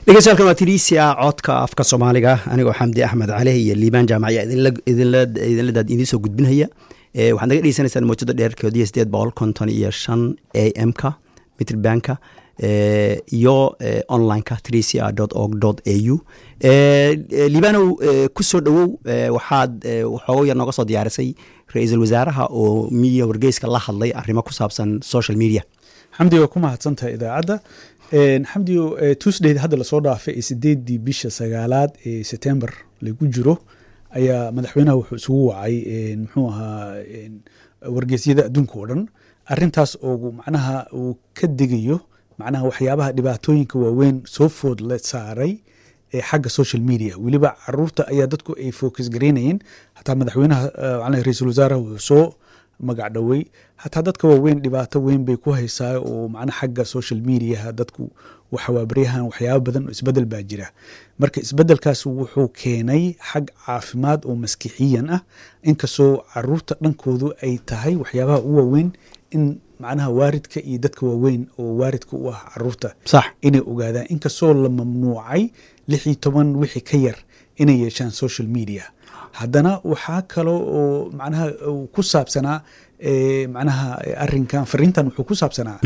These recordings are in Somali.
dhegeystayaal waa tiriisia codka afka soomaaliga anigoo xamdi axmed caleh iyo liibaan jaamaciya idinla idiin soo gudbinhaya waxaad naga dhegeysanaysaan mowjada dheerkoodiyo sideed boqol konton iyo shan a m ka mitrbandka iyo onlineka trisia org a u liibanow kusoo dhowow waxaad waxoogo yar nooga soo diyaarisay ra-iisul wasaaraha oo miya wargeyska la hadlay arrimo ku saabsan social media xamdi waa ku mahadsantahay idaacadda xamdio tuesdayda hadda lasoo dhaafay ee sideedii bisha sagaalaad ee september lagu jiro ayaa madaxweynaha wuxuu isugu wacay muxuu ahaa wargeysyada adduunka oo dhan arintaas oo macnaha uu ka digayo macnaha waxyaabaha dhibaatooyinka waaweyn soo food la saaray ee xagga social media weliba caruurta ayaa dadku ay focus garaynayeen hataa madaxweynaha ra-iisul wasaaraha wuxuu soo magac dhowey hataa dadka waaweyn dhibaato weyn bay ku haysaa oo macna xagga social mediaha dadku waxawaabaryahan waxyaaba badan oo isbedel baa jira marka isbedelkaas wuxuu keenay xag caafimaad oo maskixiyan ah inkastoo caruurta dhankoodu ay tahay waxyaabaha u waaweyn in macnaha waaridka iyo dadka waaweyn oo waaridka u ah caruurta sax inay ogaadaan inkastoo la mamnuucay lix iyo toban wixii ka yar inay yeeshaan social media haddana waxaa kalo oo macnaha ku saabsanaa macnaha arinkan fariintan wuxuu ku saabsanaa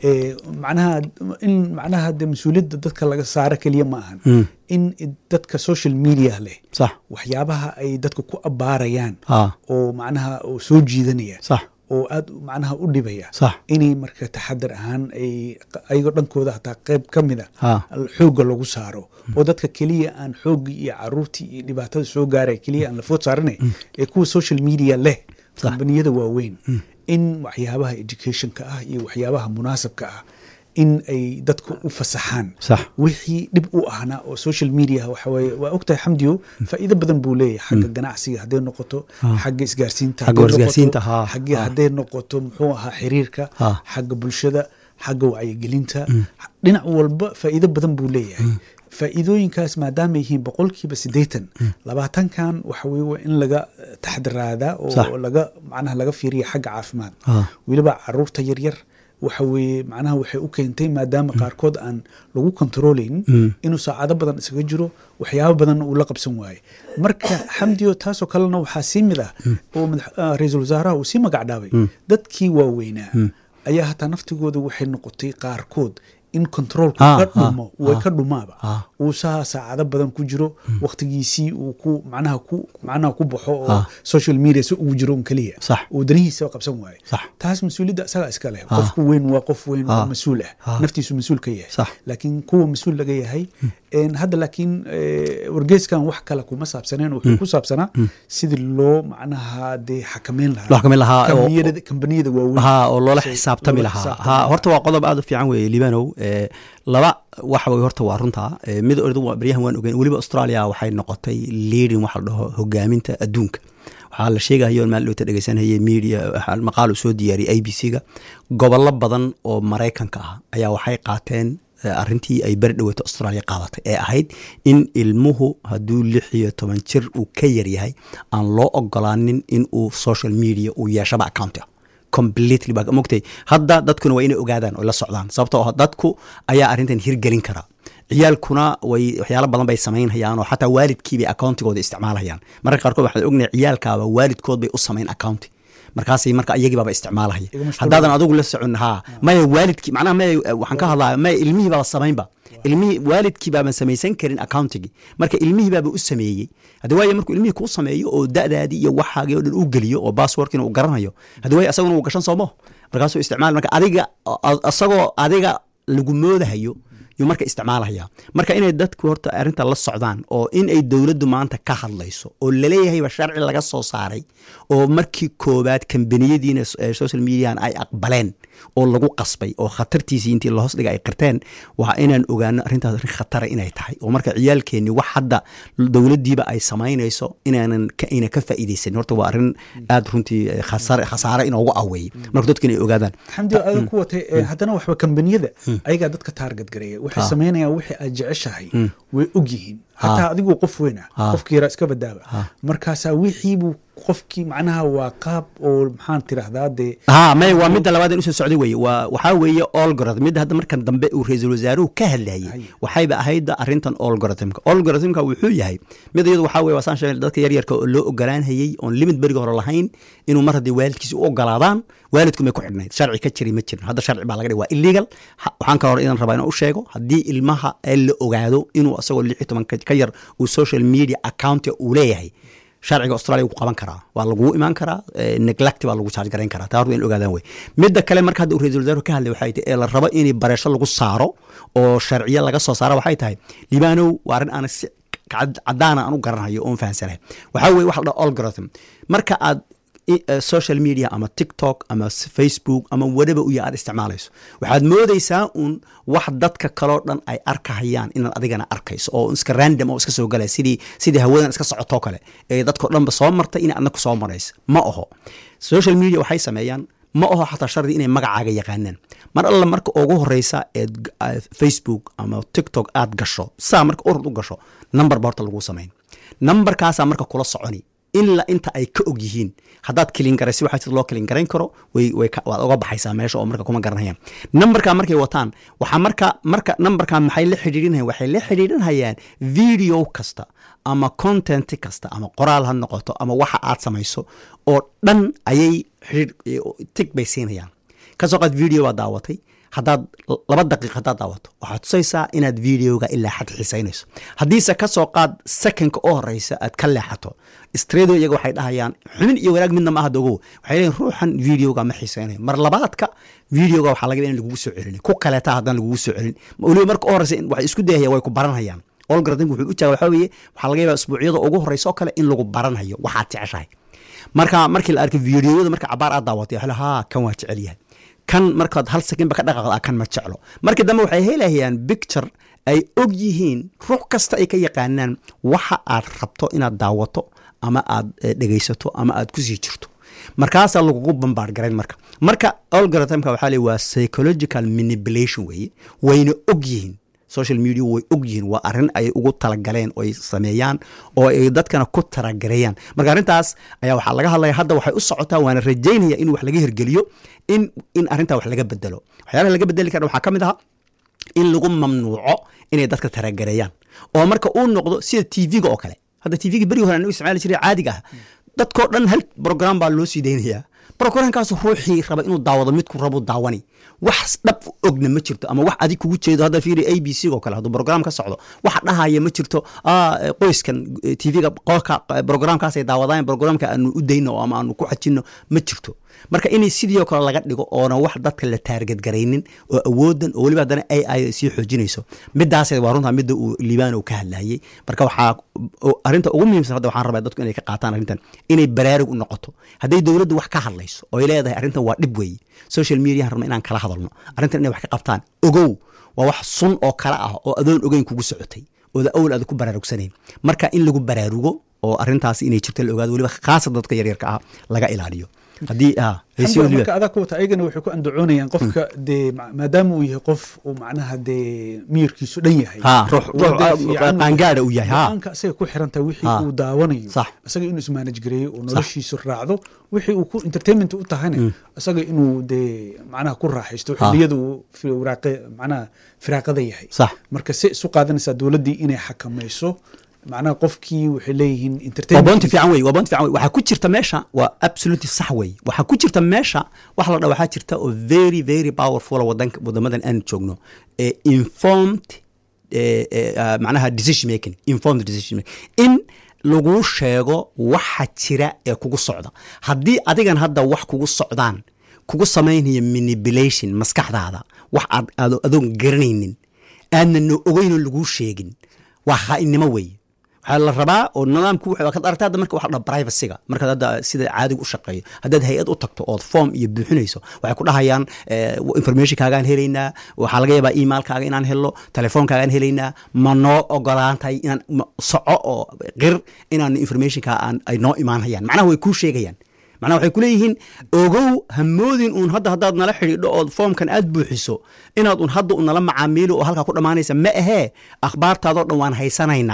macnaha in macnaha de mas-uuliyadda dadka laga saaro keliya ma ahan in dadka social media leh sax waxyaabaha ay dadka ku abaarayaan ha oo macnaha oo soo jiidanaya sax oo aad macnaha u dhibaya sax inay marka taxadar ahaan ay ayagoo dhankooda hataa qayb ka mida ha xoogga lagu saaro oo dadka keliya aan xooggii iyo caruurtii iyo dhibaatada soo gaaraya keliya aan la food saaranay ee kuwa social media leh Sax. kambaniyada waaweyn in waxyaabaha educationka ah iyo waxyaabaha munaasabka ah in ay dadka u fasaxaan sax wixii dhib u ahna oo social media waxa weye waa ogtahay xamdiyo faa'iido badan buu leeyahay xagga ganacsiga hadday noqoto xagga isgaarsiinta Xagga hadday isgaarsiinta, noqoto- haa, xagga haa. hadday noqoto muxuu ahaa xiriirka haa. xagga bulshada xagga wacyigelinta dhinac walba faa'iido badan buu leeyahay faa'iidooyinkaas maadaama yihiin boqolkiiba siddeetan labaatankan waxa weye waa in laga eh, taxdiraadaa Sax. oo laga macnaha laga fiiriya xagga caafimaad ha weliba caruurta yaryar waxa weeye macnaha waxay u keentay maadaama qaarkood aan lagu kontroolayn inuu saacado badan isaga jiro waxyaabo badanna uu la qabsan waaye marka xamdiyo taasoo kalena waxaa sii mid ah oo madax- ah, ra-iisul wasaaraha uu sii magacdhaabay dadkii waaweynaa ayaa hataa naftigooda waxay noqotay qaarkood in controolku Ah, ka ah, dhumo way ah, ka dhumaaba ah. uu saa saacado badan ku jiro waqtigiisii uu ku macnaha ku macnaha ku baxo oo Ah. social media si ugu jiro un keliya Sax. uu danihiisa qabsan waaye Sax. taas mas-uuliyadda isagaa iska leh qofku weyn waa qof weyn oo Ah. mas-uul ah Ah. naftiisu mas-uul ka yahay Sax. laakiin kuwa mas-uul laga yahay een, hadda laakiin eh, wargeyskan wax kale kuma saabsaneen wuxuu ku saabsanaa sidii loo macnaha dee xakameyn lahaa loo xakameyn lahaa oo- kambaniyada kambaniyada waaweyn ha oo loola Say- xisaabtami loola lahaa xisaabtami ha lahaa. horta waa qodob aad u fiican weeye libanow Eh, laba waxa wey horta waa runta Eh, mid ordu waa baryahan waan ogeyn weliba australia waxay noqotay leading waxa la dhaho hogaaminta adduunka waxaa la sheegayo maal dhowta dhegeysanayay media waxaa maqaal uu soo diyaariyay a b c ga gobollo badan oo maraykanka ah ayaa waxay qaateen eh, arrintii ay beri dhaweyto australia qaadatay ee ahayd in ilmuhu hadduu lix iyo toban jir uu ka yaryahay aan loo ogolaanin in uu social media uu yeeshaba account ah completely baa mogtay hadda dadkuna waa inay ogaadaan oo la socdaan sababtoo ah dadku ayaa arrintan hirgelin kara ciyaalkuna way waxyaalo badan bay samaynhayaan oo xataa waalidkiibay accountigooda isticmaalhayaan mararka qaarkood waxaan ognahay ciyaalkaaba waalidkood bay u samayn accounti markaasay marka iyagiibaaba isticmaalahaya Iga mashquul haddaadan adigu la socon ha maya waalidkii macnaha maya waxaan ka hadlaya maya ilmihii baaba samaynba ilmihii waalidkii baaban samaysan karin accountigii marka ilmihii baaba u sameeyey haddi waayo markuu ilmihii kuu sameeyo oo da'daadii iyo waxaagii oo dhan u geliyo oo passwordkiina uu garanayo haddi waayo asaguna uu gashan soomo markaasuu isticmaal marka adiga asagoo adiga lagu moodahayo yuu marka isticmaalahaya marka inay dadku horta arrinta la socdaan oo in ay dowladdu maanta ka hadlayso oo laleeyahayba sharci laga soo saaray oo markii koobaad kambaniyadiina eh, social median ay aqbaleen oo lagu qasbay oo khatartiisii intii lahoos dhiga ay qirteen waa inaan ogaano arrintaas arrin khatara inay tahay oo marka ciyaalkeenni wax hadda dowladdiiba ay samaynayso inaanan ka- ayna ka faa'iidaysanin horta waa arrin aad runtii eh, khasare khasaare inoogu aweeyey marka dadku inay ogaadaan xamdi adan ku watay eh, haddana waxba kambaniyada ayagaa dadka taarget gareeya waxay samaynayaan wixii aad jeceshahay way og yihiin hataa adigoo qof weyn ah Ah. qofkii yaraa iska badaaba Ah. markaasaa wixiibuu qofkii macnaha waa qaab oo maxaan tirahdaa dee ha may waa midda labaad in usoo socday weye waa waxaa weeye algorithm midda hadda markan dambe uu ra-iisul wasaaruhu ka hadlayay Hay. waxayba ahayd arrintan algorithmka algorithmka wuxuu yahay mid iyadu waxaa weye waa saan sheegay dadka yaryarka oo loo ogolaanhayey oon limit beriga hore lahayn inuu mar haddii waalidkiisa u ogolaadaan waalidku may ku xidhnayd sharci ka jiri ma jirin hadda sharci baa laga dhigay waa illegal Ha- waxaan ka hore idan rabaa inaan u sheego haddii ilmaha ee la ogaado inuu asagoo lix iyo toban ka ka yar uu social media account uu leeyahay sharciga australia wuu qaban karaa waa lagugu imaan karaa eh, neglect baa lagu charge garayn karaa taa horta in ogaadaan wey midda kale marka hadda uu ra-iisul wasaaruhu ka hadlay waxay tahay ee la rabo in bareesho lagu saaro oo sharciyo laga soo saara waxay tahay libaanow waa arrin aan si cad- cadaana aan u garanhayo oon fahansanahay waxaa weye waxa la dhaha algorithm marka aad i- eh, social media ama tiktok ama s- facebook ama whatever uya aad isticmaalayso waxaad moodeysaa un wax dadka kaloo dhan ay arkahayaan inaad adigana arkayso oo iska random oo iska soo galaya sidii sidii hawadan iska socotoo kale ee dadko dhanba soo martay ina adna ku soo maraysa ma aho social media waxay sameeyaan ma aho xataa shardi inay magacaaga yaqaanaan mar alla marka ugu horeysa eed g- aad facebook ama tiktok aad gasho saa marka urud u gasho number ba horta lagu samayn numberkaasaa marka kula soconi ilaa inta ay ka og yihiin haddaad kilin garaysi waxaa sida loo kilin garayn karo way way ka- waad oga baxaysaa meesha oo marka kuma garanayaan numberka markay wataan waxaa marka marka numberka maxay la xidhiidhinayaan waxay la xidhiidhinayaan video kasta ama content kasta ama qoraal ha noqoto ama waxa aad samayso oo dhan ayay xidhiidh tig bay siinayaan kasoo qaad video baad daawatay haddaad laba daqiiq haddaad daawato waxaad tusaysaa inaad videoga ilaa xad xiisaynayso haddiise ka soo qaad secondka oo horeysa aad ka leexato stredo iyaga waxay dhahayaan xumin iyo wanaag midna ma aha dogow waxay leeyihin ruuxan videoga ma xiisaynayo mar labaadka videoga waxaa laga yaaba in lagugu soo celin ku kaleeta haddaan lagugu soo celin weliba marka u horeysa waxay isku dayahayaan way ku baranhayaan algoritmka wuxuu u jaaga waxaa weeye waxaa laga yaabaa isbuucyada ugu horeysa oo kale in lagu baranhayo waxaad jeceshahay marka markii la arkay videoyada marka cabaar aad daawatay waxaa la ha kan waa jecel yahay kan markaad hal sekinba ka dhaqaaqda kan ma jeclo markii dambe waxay helayaan picture ay og yihiin ruux kasta ay ka yaqaanaan waxa aad rabto inaad daawato ama aad eh, dhegaysato ama aad kusii jirto markaasaa lagugu bambaar garayn marka marka algorithmka waxaa le waa psychological manipulation weeye wayna og yihiin social media way og yihiin waa arrin ay ugu talagaleen oo ay sameeyaan oo ay dadkana ku taragareeyaan marka arrintaas ayaa waxaa laga hadlaya hadda waxay u socotaa waana rajaynaya in wax laga hirgeliyo in in arrintaa wax laga bedelo waxyaalaha laga bedeli kara waxaa ka mid aha in lagu mamnuuco inay dadka taragareeyaan oo marka uu noqdo sida tv-ga oo kale hadda tv-ga berigi hore anagu isticmaali jiray caadiga ah dadkoo dhan hal program baa loo sii daynayaa programkaas ruuxii raba inuu daawado midku rabu daawani wax dhab ogna ma jirto ama wax adig kugu jeedo hadda fiiri a b c oo kale hadduu program ka socdo wax dhahaya ma jirto ah, eh, qoyskan eh, tv-ga qolka eh, programkaasay daawadaan programka aanu u dayno ama aanu ku xajino ma jirto marka inay sidii oo kale laga dhigo oona wax dadka la taargadgaraynin oo awoodan oo weliba haddana a i ay sii xoojinayso midaas waa runtaa midda uu liibaan uu ka hadlayay marka waxaa oo arrinta ugu muhiimsan hadda waxaan rabaa dadku inay ka qaataan arrintan inay baraarug u noqoto hadday dowladdu wax ka hadlayso oo ay leedahay arrintan waa dhib weeye social mediahan rabna inaan kala hadalno arrintan inay wax ka qabtaan ogow waa wax sun oo kale ah oo adoon ogeyn kugu socotay ooda awal aada ku baraarugsanayn marka in lagu baraarugo oo arrintaasi inay jirto la ogaado weliba khaasatan dadka yaryarka ah laga ilaaliyo haddii ah haysiyo Xamdi, weliba marka adaa ku wata ayagana waxay ku andacoonayaan qofka dee ma- maadaama uu yahay qof uu macnaha dee miyirkiisu dhan yahay Ha, ruux- uu ruux, dee ah, fiican uu- qaangaadha uu yahay, ha. go-aanka asaga ku xirantahay wixii Ha. uu daawanayo Sax. isaga inuu ismanage gareeyo oo noloshiisu raacdo wixii uu ku entertainment u tahayna isaga inuu dee macnaha ku raaxaysto Ha. xilliyada uu fi- waraaqe macnaha firaaqada yahay sax marka se isu qaadanaysaa dowladdii inay xakamayso macnaha qofkii waxay leeyihiin waa entertainment boonti fiican wey waa boonti fiican wey waxaa ku jirta meesha waa absolutely sax wey waxaa ku jirta meesha wax la dha waxaa jirta oo very very powerful oo wadanka wadamadan aan joogno ee informed eh, eh, ah, macnaha decision making informed decision making in laguu sheego waxa jira ee kugu socda haddii adigan hadda wax kugu socdaan kugu samaynaya manipulation maskaxdaada wax aad aad adoon garanaynin aadna no ogeynoo laguu sheegin waa khaainnimo weeye waxaa la rabaa oo nidaamku wuxuu- waa kad aragtaa hadda marka waxa la dhaha privacyga markaad hadda sida caadiga u shaqeeyo haddaad hay-ad u tagto ood form iyo buuxinayso waxay ku dhahayaan eh, informationkaagaan helaynaa waxaa laga yaabaa emailkaaga inaan helno telefoonkaagaan helaynaa ma noo ogolaantahay inaan ma- soco oo qir inaan informationka aan ay noo imaanhayaan macnaha way kuu sheegayaan macnaha waxay kuleeyihiin ogow hamoodin uun hadda haddaad nala xidhiidho ood foomkan aad buuxiso inaad un hadda un nala macaamiilo oo halkaa ku dhammaanaysa ma ahee akhbaartaadoo dhan waan haysanaynaa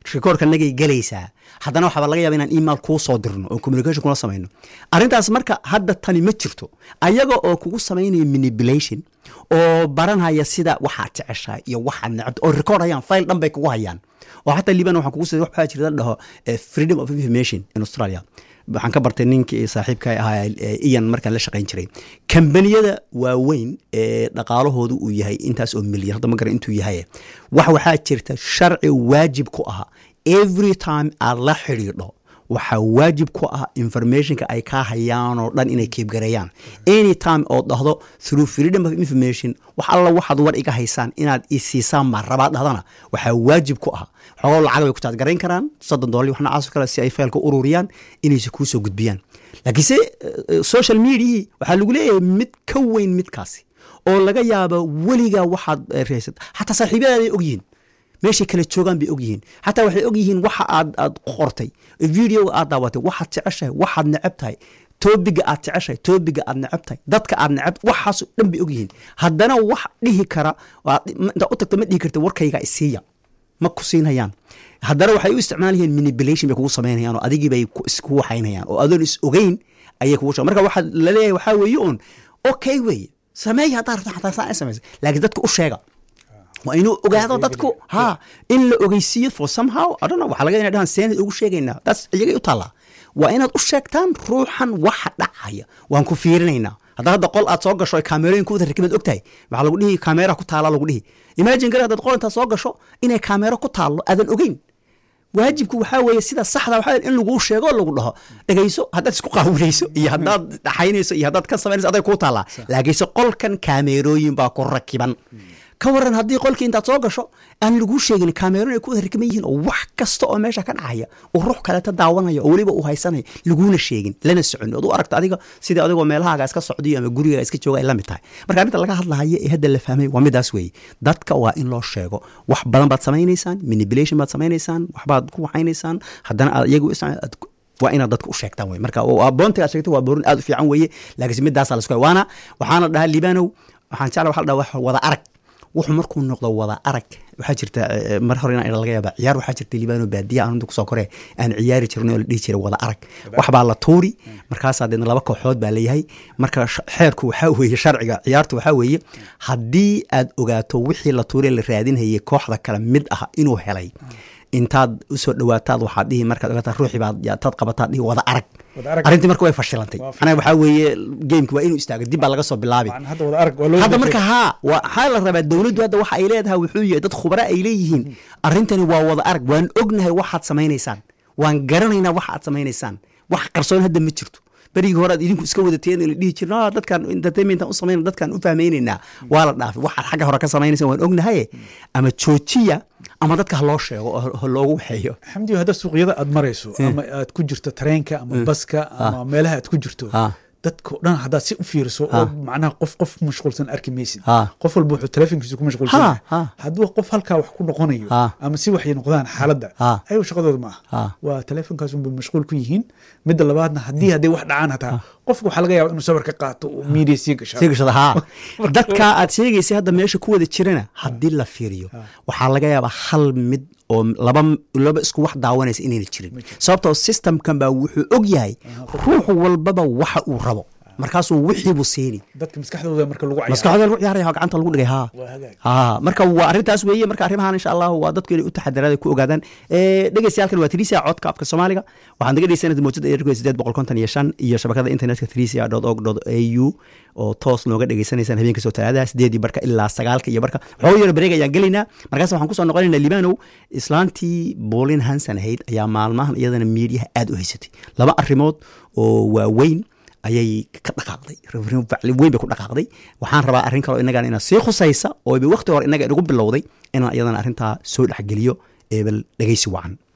rikoorka nagay gelaysaa haddana waxaaba laga yaaba inaan email kuu soo dirno oo communication kula samayno arrintaas marka hadda tani ma jirto ayaga oo kugu samaynaya manipulation oo baranhaya sida waxaad jeceshahay iyo waxaad necabta oo record hayaan file dhan bay kugu hayaan oo xataa liban waxaan kugu sida waxaa jirta la dhaho eh, freedom of information in australia waxaan ka bartay ninkii saaxiibka ahaa eh, iyan markaan la shaqayn jiray kambaniyada waaweyn ee dhaqaalahoodu uu yahay intaas oo milyan hadda ma garan intuu yahay wax waxaa jirta sharci waajib ku ah every time aad la xidhiidho waxaa waajib ku ah informationka ay kaa hayaan oo dhan inay keebgareeyaan anytime oo dhahdo through freedom of information wax alla waxaad war iga haysaan inaad isiisaan ma rabaad dhahdana waxaa waajib ku ah xogoo lacag bay ku taadgarayn karaan soddon dollar wax noocaas oo kale si ay faylka ururiyaan inaysa kuu soo gudbiyaan laakiinse eh, social mediahii waxaa lagu leeyahay mid ka weyn midkaasi oo laga yaabo weligaa waxaad eh, reysat xataa saaxiibyadaaday ogyihiin meeshay kala joogaan bay ogyihiin xataa waxay ogyihiin waxa aad aad qortay videoga aad daawatay waxaad jeceshahay waxaad necab tahay toobiga aad jeceshahay toobiga aad necab tahay dadka aad necab waxaasoo dhan bay ogyihiin haddana wax dhihi kara waad- intaad u tagta ma dhihi karta warkayga isiiya ma ku siinayaan haddana waxay u isticmaalayeen manipulation bay kugu samaynayaan oo adigii bay ku- isku waxaynayaan oo adoon is ogeyn ayay kugu sha marka waxaa laleeyahay waxaa weeye uun okay weeye sameeya haddaa rabta xataa saa samaysa laakiin dadka u sheega waa inuu ogaado dadku ha in la ogeysiiyo for somehow I don't know, waxaa laga inay dhahaan seenad ugu sheegaynaa taas iyagay u taallaa waa inaad u sheegtaan ruuxan waxa dhacaya waan ku fiirinaynaa hadda hadda qol aad soo gasho ay kaamerooyin ku wada rakibaad ogtahay waxaa lagu dhihi kaamera ku taala lagu dhihi imagine gar haddaad qol intaad soo gasho inay kaamero ku taallo aadan ogeyn waajibku waxaa weeye sida saxda waxaa weeye in laguu sheego oo lagu dhaho dhegayso haddaad isku qaawinayso iyo haddaad dhaxaynayso iyo haddaad ka samaynayso aday kuu taallaa laakiinse qolkan kaameerooyin baa ku rakiban ka waran haddii qolkii intaad soo gasho aan laguu sheegin kaameeroon ay ku wada rakiban yihiin oo wax kasta oo meesha ka dhacaya uu ruux kaleeta daawanaya oo weliba uu haysanayo laguuna sheegin lana socon ood u aragta adiga sidii adigoo meelahaaga iska socdiyo ama gurigaaga iska jooga ay la mid tahay marka arrinta laga hadlahayo ee hadda la fahmay waa midaas weeye dadka waa in loo sheego wax badan baad samaynaysaan manipulation baad samaynaysaan waxbaad ku waxaynaysaan haddana aad iyagu is- aad ku- waa inaad dadka u sheegtaan wey marka waa boontiga aad sheegtay waa boorin aad u fiican weeye laakiinse midaasaa la isku hay waana waxaana dhahaa libanow waxaan jecla waxa la dhaha wax wada arag wuxuu markuu noqdo wada arag waxaa jirta eh, mar hore inaan laga yaaba ciyaar waxaa jirta libano baadiya aan kusoo kore aan ciyaari jirnay oo la dhihi jiray wada arag wax baa la tuuri markaasaa deedna laba kooxood baa leeyahay marka sh- xeerku waxaa weeye sharciga ciyaartu waxaa weeye haddii aad ogaato wixii la tuuray la raadinhayay kooxda kale mid ah inuu helay intaad usoo dhawaataad waxaad dhihi markaad ogaataa ruuxii baad yaa- taad qabataad dhihi wada arag Wada arag. arrintii marka way fashilantay Waa macnaha waxaa weeye gameki waa inuu istaago dib baa laga soo bilaabi Macna hadda wada arag waa loo hadda bedelay. marka haa waxaa la rabaa dowladdu hadda waxa ay leedahay wuxuu yahay dad khubara ay leeyihiin arrintani waa wada arag waan ognahay waxaad samaynaysaan waan garanaynaa waxa aad samaynaysaan wax qarsoon hadda ma jirto berigii hore aad idinku iska wadateen la dhihi jirna "Ah, dadkan entertainmentan u samayna dadkan u fahmaynaynaa waa la dhaafay waxaad xagga hore ka samaynaysaan waan ognahay ama joojiya ama dadka ha loo sheego oo ha loogu waxeeyo xamdiyo hadda suuqyada aad marayso ama aad ku jirto tareenka ama baska ama meelaha aad ku jirto Ah. dadka o dhan haddaad si u fiiriso oo macnaha qof qof mashquulsan arki maysid Ah. qof walba wuxuu telefonkiisa ku mashquulsan Ha, yahay. ha. hadduu qof halkaa wax ku noqonayo Ah. ama si waxay noqdaan xaaladda Ah. ayagu shaqadooda ma Ah. aha waa telefonkaas unbay mashquul ku yihiin midda labaadna haddii hadday wax dhacaan hataa qofka waxaa laga yaaba inuu sawir ka qaato oo media sii gashaa sii gashada haa dadka aad sheegaysay hadda meesha ku wada jirana haddii la fiiriyo waxaa laga yaabaa hal mid oo laba laba isku wax daawanaysa inayna jirin sababtoo systemkan baa wuxuu og yahay ruux walbaba waxa uu rabo markaasuu wixiibuu siini dadka maskaxdooda marka lagu cayaaro maskaxda lagu ciyaaraya oo gacanta lagu dhigay haa Waa hagaag. haa marka waa arrintaas weeye marka arrimahan insha allahu waa dadku inay u taxadaraad ay ku ogaadaan Eh, dhegeystayaalkan waa trisia codka afka soomaaliga waxaan naga dhegeysanaysa mawjada eerku sideed boqol konton iyo shan iyo shabakada internetka trisia dot org dot au oo toos nooga dhegeysanaysaan habeenka soo talaadaha sideedii barka ilaa sagaalka iyo barka xogo yaro bareeg ayaan gelaynaa markaas waxaan kusoo noqonaynaa libanow islaantii bolin hansan ahayd ayaa maalmahan iyadana miidiyaha aad u haysatay laba arrimood oo waaweyn ayay ka dhaqaaqday facli weyn bay ku dhaqaaqday waxaan rabaa arrin kaleo innagan ina sii khusaysa oo ba waqti hore innaga inagu bilowday inaan iyadana arrintaa soo dhexgeliyo ee bal dhegeysi wacan